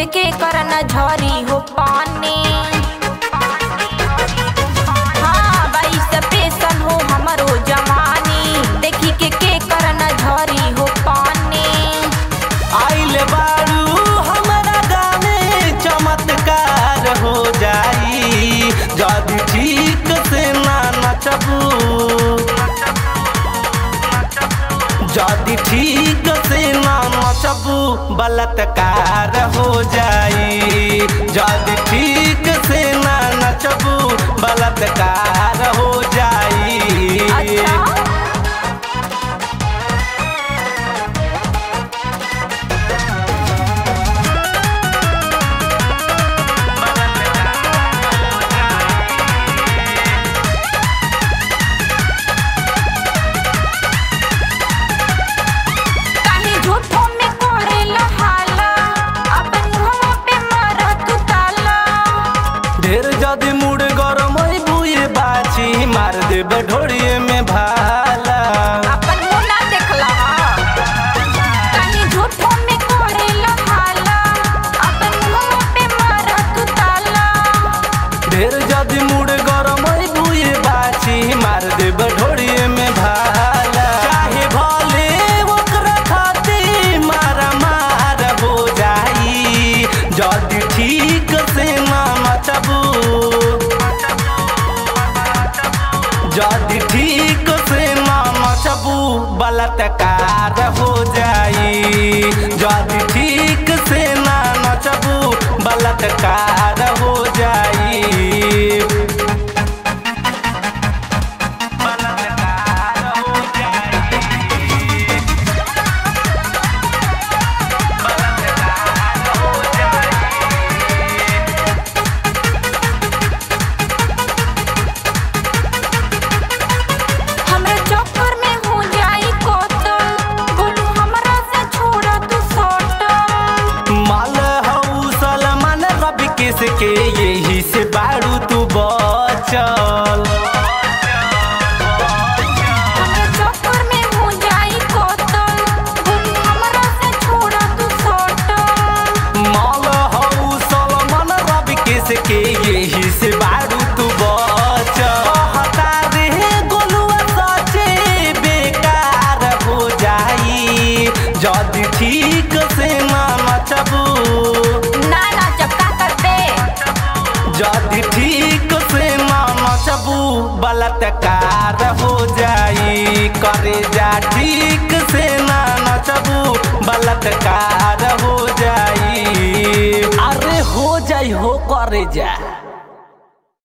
के के करना झरी हो पानी हाँ बाई स्पेशल हो हमरो जवानी देखी के के करना झरी हो पानी आइल बारू हमरा गाने चमत्कार हो जाई जदि ठीक से ना नचबू जदि ठीक से ना नचबू बलात्कार हो जाई जदि ठीक से ना नचबू बलात्कार हो जाई अच्छा काहे झूठो में करेला हाला अपन मुहवा पे मारा तू ताला ढेर जदि मुड़ गरम बुए बाची मार देब ढोड़िए में भाला अपन मुंह ना देखला काहे झूठो में करेला हाला अपन मुहवा पे मारा तू ताला ढेर जदि मुड़ गरम बुए बाची मार देब ढोड़िए में भाला चाहे भले ओकरा खातिर मारा मार हो जाई जदि ठीक से ना नचबू जदि ठीक से ना नचबू बलात्कार हो जाई जदि ठीक से ना नचबू बलात्कार हो जाई बलात्कार हो जाई बलात्कार हो जाई हमरा चक्कर में हो जाई कोतल बोलू हमरा से छोड़ा तू सटल माल हऊ सलमान रवि किसके यही से बारू तू बचल हमरा चक्कर में हो जाई कोतल बोलू हमरा से छोड़ा तू सटल माल हऊ सलमान रवि किसके यही से बारू तू बचल कहता रे गोलुआ सचे बेकार हो जाई जदि ठीक से ना नचबू ना ना चपका करते जदि ठीक से ना नचबू बलात्कार हो जाई करे जा ठीक से ना नचबू बलात्कार हो जाई अरे हो जाई हो करे जा